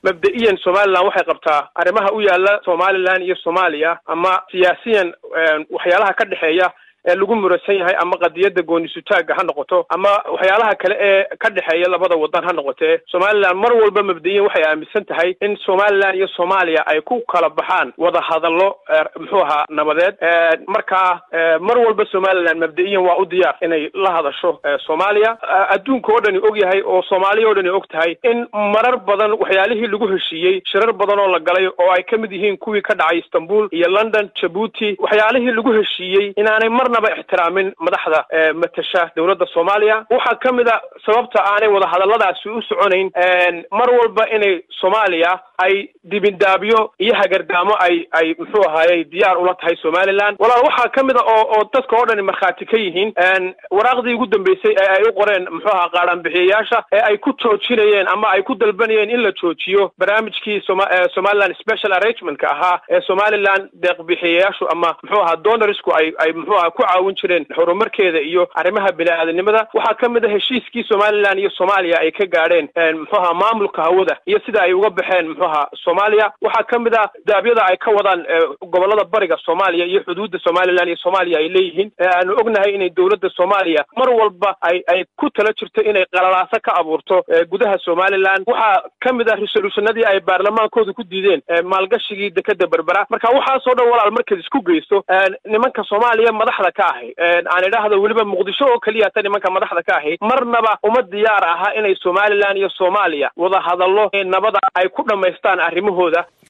mabda-iyan somalilan waxay qabtaa arrimaha u yaala somalilan iyo soomaaliya ama siyaasiyan waxyaalaha ka dhexeeya ee lagu murasan yahay ama qadiyadda goonisutaaga ha noqoto ama waxyaalaha kale ee ka dhexeeya labada wadan ha noqotee somalilan mar walba mabda'iyan waxay aaminsan tahay in somalilan iyo soomaaliya ay ku kala baxaan wada hadallo muxuu ahaa nabadeed markaa mar walba somalilan mabda'iyan waa u diyaar inay la hadasho soomaaliya adduunka oo dhani og yahay oo soomaaliya oo dhani og tahay in marar badan waxyaalihii lagu heshiiyey shirar badan oo la galay oo ay ka mid yihiin kuwii ka dhacay istanbul iyo london jabuuti waxyaalihii lagu heshiiyey inaanay mar ixtiraamin madaxda matasha dowladda soomaaliya waxaa ka mid a sababta aanay wadahadalladaasi u soconayn mar walba inay soomaaliya ay dibindaabyo iyo hagardaamo ay ay muxuu ahaayey diyaar ula tahay somalilan walaal waxaa ka mid a oo oo dadka oo dhani markhaati ka yihiin waraaqdii ugu dambeysay ee ay u qoreen muxuu ahaa qaadhaanbixiyayaasha ee ay ku joojinayeen ama ay ku dalbanayeen in la joojiyo barnaamijkii soma somaliland special arrangementka ahaa ee somaliland deeqbixiyayaashu ama muxuu ahaa donorsku ay ay muxuu aha ku caawin jireen horumarkeeda iyo arrimaha bini-aadanimada waxaa ka mid a heshiiskii somalilan iyo soomaaliya ay ka gaadheen muxuu ahaa maamulka hawada iyo sida ay uga baxeen muxuu ahaa soomaaliya waxaa ka mid a daabyada ay ka wadaan gobolada bariga soomaaliya iyo xuduudda somalilan iyo soomaaliya ay leeyihiin aanu ognahay inay dowladda soomaaliya mar walba ay ay ku tala jirto inay qalalaaso ka abuurto gudaha somalilan waxaa ka mid a resolutionadii ay baarlamaankooda ku diideen maalgashigii dekeda berbera marka waxaasoo dhan walaal markaad isku geysto nimanka soomaaliya madaxda ka ahi aan idhaahdo weliba muqdisho oo keliya ta nimanka madaxda ka ahi marnaba uma diyaar aha inay somalilan iyo soomaaliya wada hadallo nabada ay ku dhammaystaan arrimahooda